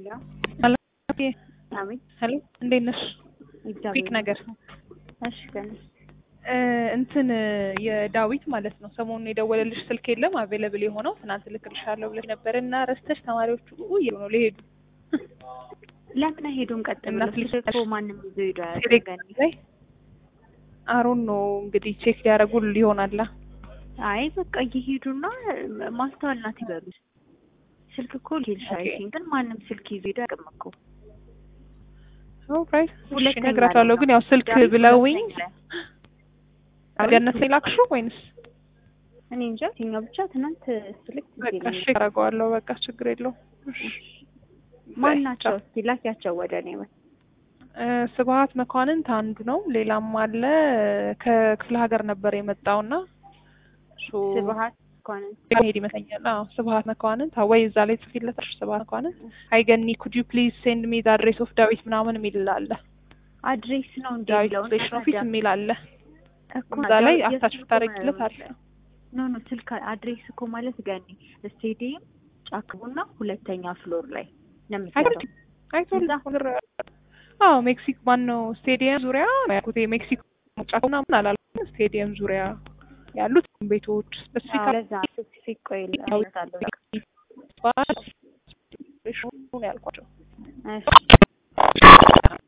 አቤት ሄሎ እንዴት ነሽ? እግዚአብሔር ኩዊክ ነገር እሺ ገና እ እንትን የዳዊት ማለት ነው ሰሞኑን የደወለልሽ ስልክ የለም አቬለብል የሆነው ትናንት ልክልሻለሁ ብለሽ ነበር እና ረስተሽ ተማሪዎቹ እየሉ ነው ሊሄዱ ለምን አይሄዱም? ቀጥ እና ብለው ስልክ ስልክ እኮ ማንም ይዞ ሄዶ አያውቅም። ቴሌግራም ገኒ ላይ አሮን ነው እንግዲህ ቼክ ሊያደርጉ ይሆናላ አይ በቃ እየሄዱና ማስተዋል ናት ይበሉ። ስልክ እኮ ሊልሽ ኦኬ። አይሲን ግን ማንም ስልክ ይዞ ሄዶ አያውቅም እኮ። ኦልራይት ሁለተኛ እነግራቸዋለሁ ላይ ግን ነው። ያው ስልክ ዳዊት ብለውኝ ሁለተኛ ላይ። ገነት ላይ ላክሽው ወይንስ እኔ እንጃ የትኛው ብቻ ትናንት ስልክ በቃ ይለኛል። እሺ አደርገዋለሁ በቃ ችግር የለውም እሺ ማን ናቸው? እስቲ ላኪያቸው ወደ እኔ ወይ እ ስብሀት መኳንንት አንዱ ነው ሌላም አለ ከክፍለ ሀገር ነበር የመጣውና እሱ ስብሀት እንኳን ሄድ ይመስለኛል አዎ ስብሀት መኳንንት አዎ፣ ወይ እዛ ላይ ጽፊለታል ስብሀት መኳንንት አይገኒ ኩድ ዩ ፕሊዝ ሴንድ ሚ ዘ አድሬስ ኦፍ ዳዊት ምናምን የሚል አለ አድሬስ ነው እንዴ ዳዊት ብለው ስቴሽን ኦፊስ የሚል አለ እኮ እዛ ላይ ዳዊት አታች የስልኩ ብታረጊለት አለ ኖ ኖ ስልክ አድሬስ እኮ ማለት ገኒ ስቴዲየም ጫክቡና ሁለተኛ ፍሎር ላይ ነው አይቶልድ የምትሄደው። አይቶልድ እዛ? ነገር አዎ ሜክሲኮ ማን ነው ስቴዲየም ዙሪያ ነው ያልኩት የሜክሲኮ ጫካና ምን አላልኩም ስቴዲየም ዙሪያ ያሉት ቤቶች አዎ፣ ስፔሲፊካ ለዛ ስፔሲፊክ ቆይ እልሃለሁ በቃ። ያልኳቸው እሺ